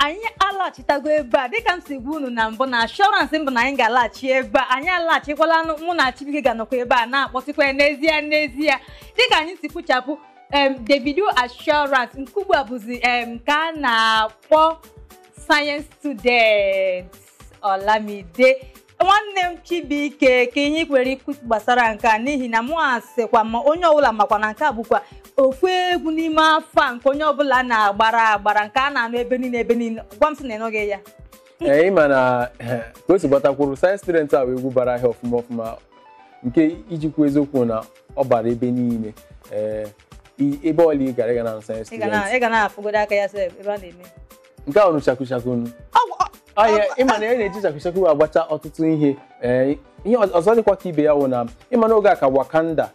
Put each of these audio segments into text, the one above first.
anyị alaghachitago ebe a dịka m si gwa unu na mbụ na ashọransị mbụ na anyị ga-alaghachi ebe a anyị alaghachikwala mụ na Chibuike ga-anọkwa ebe a na-akpọtụkwa ya n'ezie n'ezie dịka anyị si kpuchapụ em Davido assurance nke ugbu a bụzi em ka a na-akpọ sayensị student Olamide nwanne m Chibuike ka ihe kwere ikwu gbasara nke a n'ihi na mụ asịkwa ma onye ọbụla makwa na nke a bụkwa ofu egwu n'ime afọ a nke onye ọbụla na-agbara agbara nke a na-anụ ebe niile ebe niile gwa m sị na ịnụghị ya ee ịma na eh, ka o si gbatakwuru sayensị student a wee egwu bara ahịa ọfụma ọfụma nke iji kwuo eziokwu na ọ bara ebe niile ee i- ebe ọla ị gara ịga na sayensị ị ga na- student ị ga na-afụgodo aka ya sef ebe a na-eme nke ahụ chakwuchakwu Ọ- ọhịa ịma na e na-eji chakwuchakwu agbacha ọtụtụ ihe ee ihe ọzọ dịkwa ka ibe ya wụ na ịma na oge a ka Wakanda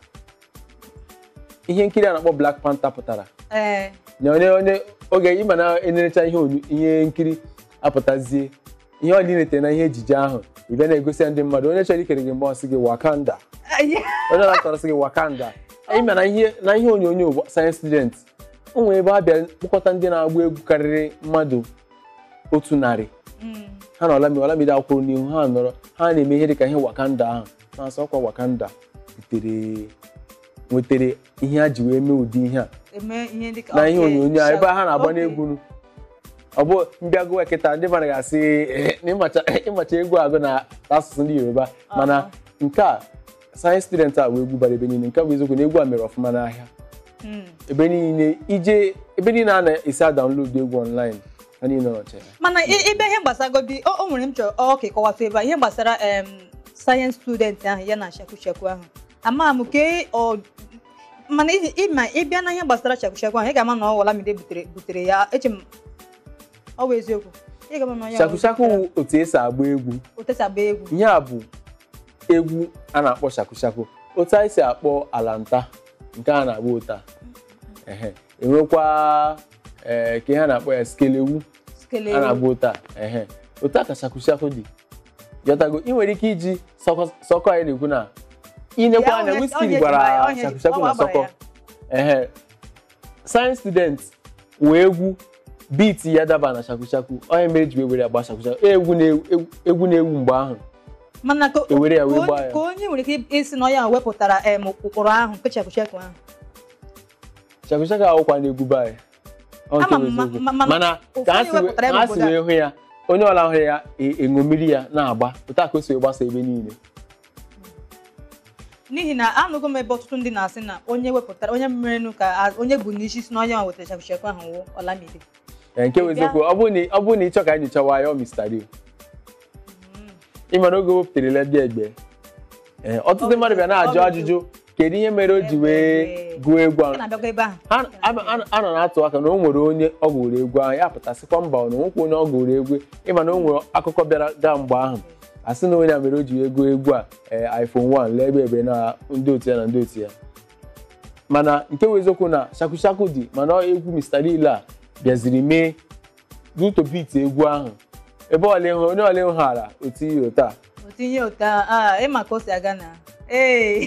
ihe nkiri a na-akpọ Black Panther pụtara ee na onye onye oge ịma na enerecha ihe onyu- ihe nkiri apụtazie ihe ọ niletere na ihe ejije ahụ ị bịa na-egosi ya ndị mmadụ onye chọrọ ikere gị mgbe ọ sị gị Wakanda onye na-atọrọ sị gị Wakanda ịma na ihe na ihe onyonyo sayensị student o nwere ebe a bịa kpọkọta ndị na-agba egwu karịrị mmadụ otu narị Mm. ha na Olamide Olamide akwụrụ n'ihu ha nọrọ ha na-eme ihe dịka ihe Wakanda ahụ na-asọ ọkwa Wakanda butere nwetara ihe ha ji wee mee ụdị ihe a eme ihe dịka na ihe okay, onyonyo a ebe ha na-agba okay. n'egwu ọ bụ mbịa gụwa kịta ndị mmadụ ga-asị "Eh, na ịmacha ịmacha egwu agụ na asụsụ ndị Yoruba mana nke a sayensị student a wee egwu bara ebe niile nke a bụ eziokwu na egwu a mere ọfụma n'ahịa Mm. ebe niile ije ebe niile a na-esi download egwu online ha niile nọcha ya mana i- ibe ihe gbasagodi o o nwere m chọrọ ọ ka ịkọwata ebe a ihe gbasara em sayensị student ahụ ya na shakwushakwu ahụ ama m ke ọ mana ị- ịma ịbịa na ihe gbasara shakwushakwu ahụ ị ga-ama na ọ Olamide butere butere ya eche m ọ bụ eziokwu ị ga-ama na ya shakushaku wụ otu esi agba egwu otesagba egwu ihe a bụ egwu a na-akpọ shakushaku otu anyị si akpọ alanta nke a na-agba ụta ehe enwekwa ee ka ihe a na-akpọ ya skelewu skele a na-agba ụta ehe otu a ka shakushaku dị yọtago ị nwere ike iji sọkọ sọkọ anyị na-ekwu na inekwa Ya, anya onye- Wizkid onye gwara jibara ya, onye- shakushaku ọ na gbara sọkọ ya. ehe sayensị student wee egwu beat ya daba na shakushaku onye mere ji wee were agba shakushaku egwu na-ewu egwu na-ewu mgbe ahụ mana ka ewere ya wee ka gbaa onye- ya. ka onye nwere ike isi na ya wepụtara em ụkpụrụ ahụ nke shakwushakwu ahụ shakushaku awụkwa na-egwu be anyị Ọ nke Ama bụ m, ma- eziokwu. ma- mana mana ka ha ụfọdụ si wee- wepụtara ya ka ha si n'obodo a. wee hụ ya onye ọla hụrụ ya e- eṅomiri ya na-agba otu a ka o si wee gbasa ebe niile n'ihi na anụgo m ebe ọtụtụ ndị na-asị na onye wepụtara onye merenụ ka a- onye bụ n'isi si na onye ma wetara shakwushakwu ahụ wụ Olamide Ee, nke bụ Ị bịa- eziokwu ọ bụrụ na ọ bụrụ na ị chọ ka anyị nyochawa ya ọ Mr. Rio ịma na oge o wepụtara Ledi Egbe ee, ọtụtụ mmadụ bịa na-ajụ Ọ bụ- ajụjụ kedu ihe mere o ji wee Egbe. gụọ egwu Ị ahụ na-abịago ebe ahụ Ha- a- a- a nọ na-atụ aka na o nwere onye ọ gụrụ egwu ahụ ya pụtasịkwa mba na onwekwa onye ọ gụrụ egwu ịma na o nwere akụkọ bịara gaa mgbe ahụ a sị na onye a mere o ji wee gụọ egwu a ee, iPhone 1 lee ebe ebe na ndị otu ya na ndị otu ya mana nke bụ eziokwu na shakushaku dị mana ọ egwu Mr. Lil a bịaziri mee duto beat egwu ahụ ebe ọla ịhụ onye ọla ịhụ hara otu ihe otu a otinye ụta a ịma ka o si aga na ee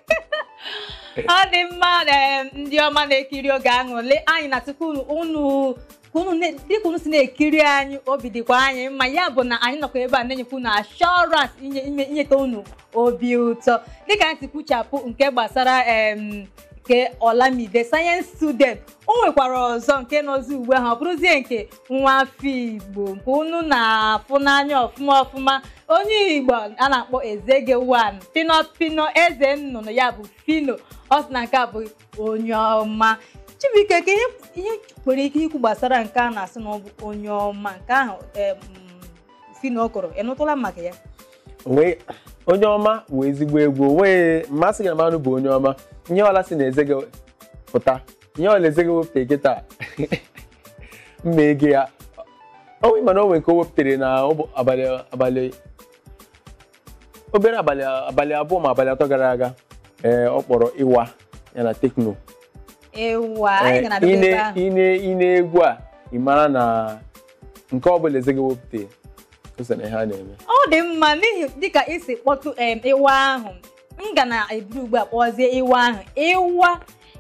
ọ dị mma em, ndị ọma na-ekiri oge aṅụle anyị na tupu unu unu ka unu na- dịka unu si na-ekiri anyị obi dịkwa anyị mma ya bụ na anyị nọkwa ebe a na-enyekwa unu ashọrans inye ime- inyeta unu obi ụtọ dịka anyị si kwuchapụ nke gbasara em nke Olamide sayensị student o nwekwara ọzọ nke nọzi ugbu ahụ ọ bụrụzie nke nwa afọ Igbo nke unu na-afụ n'anya ọfụma ọfụma onye Igbo a na-akpọ Ezege wan pino pino eze nnụnụ ya bụ fino ọ sị na nke a bụ onye ọma Chibuike ka ihe ihe nwere ike ikwu gbasara nke a na-asị na ọ bụ onye ọma nke ahụ em, fino kụrụ ị nụtụla maka ya onwe onye ọma bụ ezigbo egwu onweghị mmasị gị na mmanụ bụ onye ọma ihe ọla si na eze gị pụta ihe ọla eze gị wepụta kịta mma ego ya onwe mana o nwere nke o wepụtara na ụbọ- abalị abalị obere abalị abalị abụọ ma abalị atọ gara aga ee ọ kpọrọ ịwa ya na tekno ịwa anyị ga na-abịa ebe ahụ ine ine egwu a ị mara na nke ọ bụla eze gị wepụta o so na ihe a na-eme ọ dị mma n'ihi dịka isi kpọtụ em ịwa ahụ m ga na-eburu ugbu a kpọzie ịwa ahụ ịwa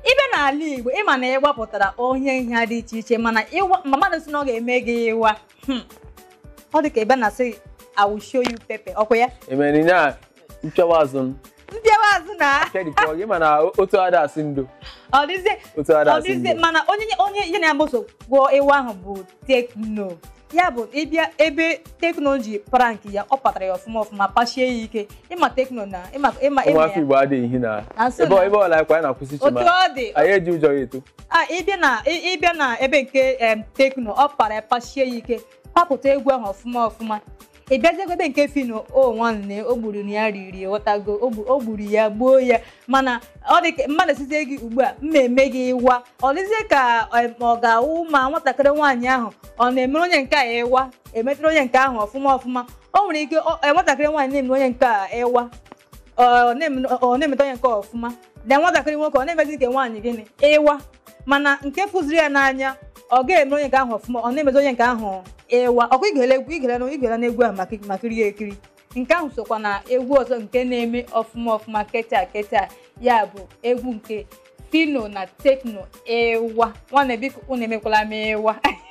ibe n'ala igbo ịma na ịgba pụtara onye ihe dị iche iche mana ịwa ma mmadụ si na ọ ga-eme gị ịwa hmm, ọ dị ka ebe na-asị I will show you pepper ọkwa ya emere na mpịawa azụ m mbịawa azụ na kedịpọ gị mana otu ada asị ndo ọ dịzie otu ada ọ asị dịzie ndo mana onye onye ihe na-agbaso gwọọ ịwa ahụ bụ tekno ya bụ ịbịa ebe tekno ji prank ya ọ patara ya ọfụma ọfụma pachie ya ike ịma tekno na ịma ịma ịma ụmụafọ ya igbo adịghị ihi na Na nso ebe na- ebe ọla akwa anyị na-akwụsị otu chima ọ dị anyị eji ụjọ ya eto a ịbịa na ị- ịbịa na ebe nke em, tekno ọ para ya pachie ya ike papụta egwu ahụ ọfụma ọfụma ị bịaziekwa ebe nke fino o nwanne o gburu na ya riri ghọtago o gbu- o gburu ya gbuo ya mana ọ dị ka mmadụ sizie gị ugbu a mma eme gị ịwa ọ dịzie ka em, ọ ga-awụ ma nwatakịrị nwaanyị ahụ ọ na-emere onye nke a ịwa emetụrụ onye nke ahụ ọfụma ọfụma o nwere ike ọ- em, nwatakịrị nwaanyị na-emere onye nke a ịwa ọ na-eme- ọ na-emeta onye nke a ọfụma na nwatakịrị nwoke ọ na-emezi nke nwaanyị gịnị ịwa mana nke fụziri ya n'anya ọ ga-eme onye nke ahụ ọfụma ọ na-emezi onye nke ahụ ịwa ọkwa igele egwu igele na igele na egwu ahụ maka maka iri ya ekiri nke ahụ sokwa na egwu ọzọ nke na-eme ọfụma ọfụma keta keta ya bụ egwu nke fino na tekno ịwa nwanne biko unu emekwala m ịwa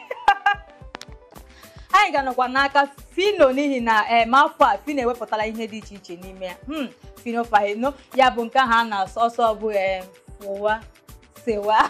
anyị ga-anọkwa n'aka fino n'ihi na em afọ a fino ewepụtala ihe dị iche iche n'ime ya hmm, fino fahino ya bụ nke ahụ a na-asọ ọsọ bụ em, fụwa sewa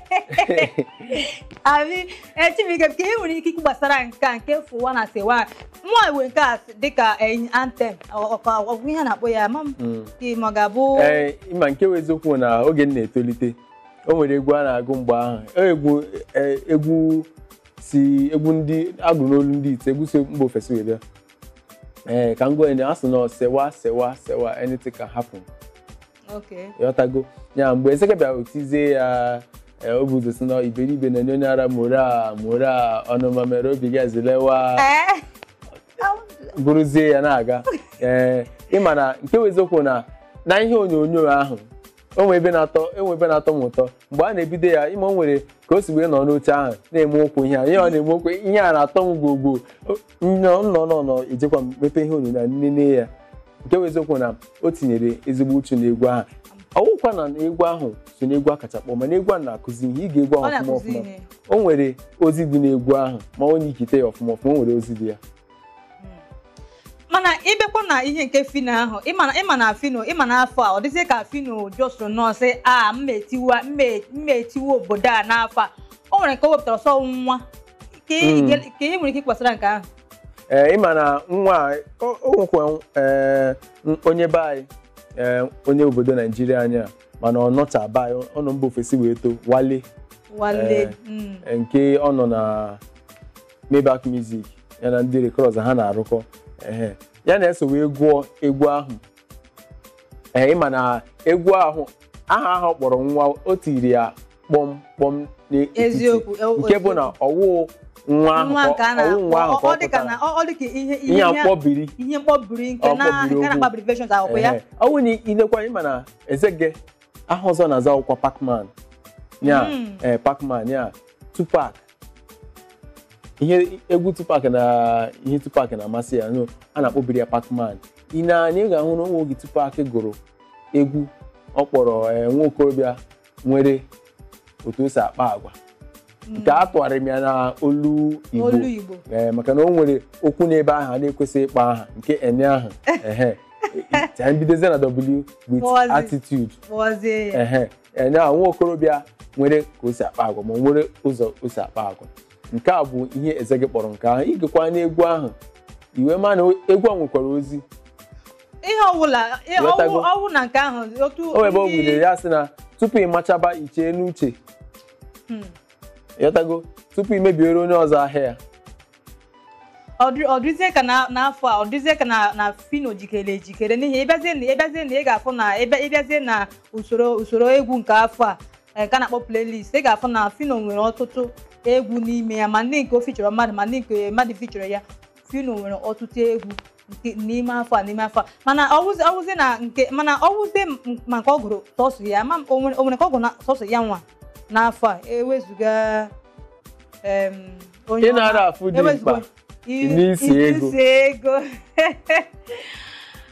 abi echimike ka e nwere ike ikwu gbasara nke a nke fụwa na sewa mmụọ iwe nke a dịka eh, antem ọgwụ ihe a na-akpọ ya ma m Mm. ka ma ọ ga-abụ ee ịma nke bụ eziokwu na oge m na-etolite o nwere egwu a na-agụ mgbe ahụ egwu e, egwu si egwu ndị agụrụ n'olu ndị ite egwu si mba ofesi were bịa. ee ka m gwa ya a sị na sewa sewa sewa anything can happen okay ịghọtago ya mgbe ezeke bịara otizie ya ee, o bụ ụzọ si na iberibe na onye ara mora mora ọnụma mere obi gị ezilewa ee bụrụzie ya na-aga ee ịma na nke bụ eziokwu na na ihe onyonyo ahụ onwe ebe na-atọ enwe ebe na-atọ m ụtọ mgbe a na-ebido ya ịma o nwere ka o si wee nọ n'oche ahụ na-eme okwu ihe a ihe ọ na-eme okwu ihe a na-atọ m gbogbo nnọ nnọ nọ nọ ejekwa m mepe ihe onyonyo a nene ya nke bụ eziokwu na o tinyere ezigbo uchu n'egwu ahụ ọwụkwa na egwu ahụ so n'egwu a kacha kpọ mana egwu a na-akụzi ihe ige egwu ọ ahụ ọfụma na-akụzi ọfụma ihe o nwere ozi dị n'egwu ahụ ma onye ikite ya ọfụma ọfụma o nwere ozi dị ya mana ịbịakwa na ihe nke fino ahụ ịma na- ịma na fino ịma na afọ a ọ dịzie ka fino jọsụrụ nọọsị a mma etiwa mma etiwa obodo a n'afọ a o nwere nke o wepụtara sọ nwa ka ị Mm. ka ị nwere ike ịkwasara nke ahụ ee ịma na nwa a, o o nwekwa ee, n- onye be anyị ee, onye obodo naijiria anyị a mana ọ nọcha be anyị ọ nọ mba ofesi wee too wale wale Eh. mm. ee, nke ọ nọ na Maybach music ya na ndị rekọd ha na-arụkọ ehe ya na-eso wee gụọ egwu ahụ ee ịma na egwu ahụ aha ahụ ọ kpọrọ nwa o tiri ya kpọm kpọm n'etiti eziokwu e- nke bụ na ọwụ nwa ahụ nwa nke a ka- ọwụ nwa ahụ na-akpọ ka ọ ọ dị ka pụtara. na ọ ọ dị ka ihe ihe a ihe mkpọbiri ihe mkpọbiri nke Ọ na mkpọbiri nke na-akpa okwu. abbreviations akwụkwọ ya Ehe. ọ bụrụ na ilekwa ịma na ezege aha ọzọ na-aza akwụkwọ Pacman ya Mm. ee Pacman ya Tupac ihe egwu Tupac na ihe Tupac na-amasị ya no a na-akpọbiri ya Pacman ị na-anya ị ga-ahụ na onwe oge Tupac gụrụ egwu ọ kpọrọ ee, nwa okorobịa nwere otu o si akpa agwa nke a tụgharịrị m ya na olu Igbo olu Igbo ee maka na o nwere okwu n'ebe ahụ a na-ekwesịghị ịkpa aha nke ene ahụ ehe ka mbidozie na w with Pause. attitude kpọzie ya ehe ene ahụ nwa okorobịa nwere ka o si akpa agwa ma o nwere ụzọ o si akpa agwa nke a bụ ihe eze gị kpọrọ nke ahụ igekwa n'egwu ahụ iwe ma na egwu a nwekwara ozi ihe ọbụla ihe Ghọtago. ọwụ ọwụ na nke ahụ otu o ebe o ndị- gwudere ya sị na tupu ị machaba ichee n'uche Hmm. ịghọtago tupu ị mebiere onye ọzọ ahịa ya ọ dị- ọ dịzie ka na- n'afọ a ọ dịzie ka na na fino jikere ejikere n'ihi ịbịazie na ịbịazie na ị ga-afụ na ịbịa- ịbịazie na usoro usoro egwu nke afọ a eh, nke a na-akpọ playlist ị ga-afụ na fino nwere ọtụtụ egwu n'ime ya ma ndị nke o fichọrọ mmadụ ma ndị nke mmadụ fichọrọ ya fino nwere ọtụtụ egwu nke n'ime afọ a n'ime afọ a mana ọwụzi ọwụzi na nke mana ọwụzi m- ma nke ọ gụrụ sọsọ ya ma o nwere o nwere ka ọ gụrụ na sọsọ ya nwa n'afọ a ewezuga em, onye ị na-ara ọma- afụ dị ewezuga mkpa i- n'isi ego. isi ego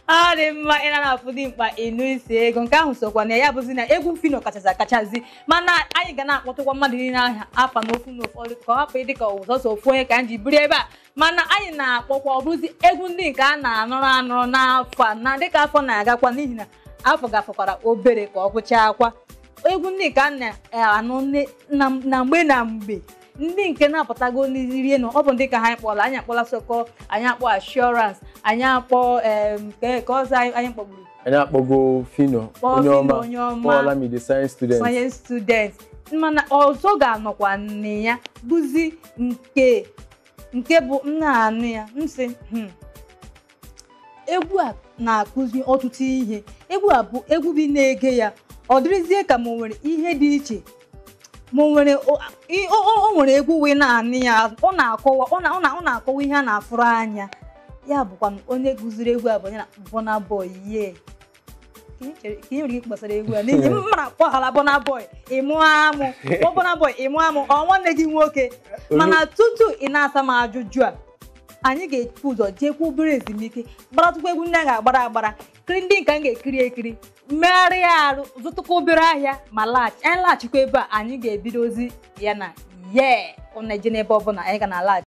ọ dị mma ị na-afụ dị mkpa ịnụ isi ego nke ahụ sokwa na ya bụzi na egwu fino kachazi akachazi mana anyị ga na-akpọtụkwa mmadụ niile aha afa n'ofu n'ụfọdụ ka ọ hapụ ịdị ka ụzọsọ ofu onye ka anyị ji biri ebe a mana anyị na-akpọkwa ọ bụzi egwu ndị nke a na-anụrụ anụrụ n'afọ a na dịka afọ na-agakwa n'ihi na afọ gafekwara obere ka ọ gwụchaa akwa egwu ndị nke a na-anụ ne- na na mgbe na mgbe ndị nke na-apụtago n'irie nọ ọ bụ ndị ka ha anyị kpọrọ anyị akpọla soko anyị akpọ assurance anyị akpọ em, ke ka ọzọ anyị anyị kpọgburu anyị akpọgo fino Kpọọ onye Fino, ọma onye ọma. kpọọla m the science student science student mana ọzọ ga-anọkwa nne ya bụzi nke nke bụ m na-anụ ya m sị "Hmm, egwu a na-akụzi ọtụtụ ihe egwu a bụ egwu bi na-ege ya ọ dịrịzie ka ma o nwere ihe dị iche ma o nwere o i- o- o- o nwere egwu wee na-anụ ya ọ na-akọwa ọ na- ọ na- ọ na-akọwa ihe a na-afụrụ anya ya bụkwa onye gụziri egwu a bụ onye na Burna Boy ye ka ị chere- ka ị nwere ike gbasara egwu a n'ihi m mara kpọghara Burna Boy ịmụ amụ kpọ Burna Boy ịmụ amụ ọ nwanne gị nwoke mana tutu ị na-asa m ajụjụ a anyị ga-epu ụzọ jeekwa obere ezumike gbaratụkwa egwu ndị a ga-agbara agbara kiri ndị nke a ga-ekiri ekiri megharịa arụ zụtụkwa obere ahịa ma laghachi anyị laghachikwa ebe a anyị ga-ebidozi ya na ye ụna eje n'ebe ọbụla anyị ga na-alaghachi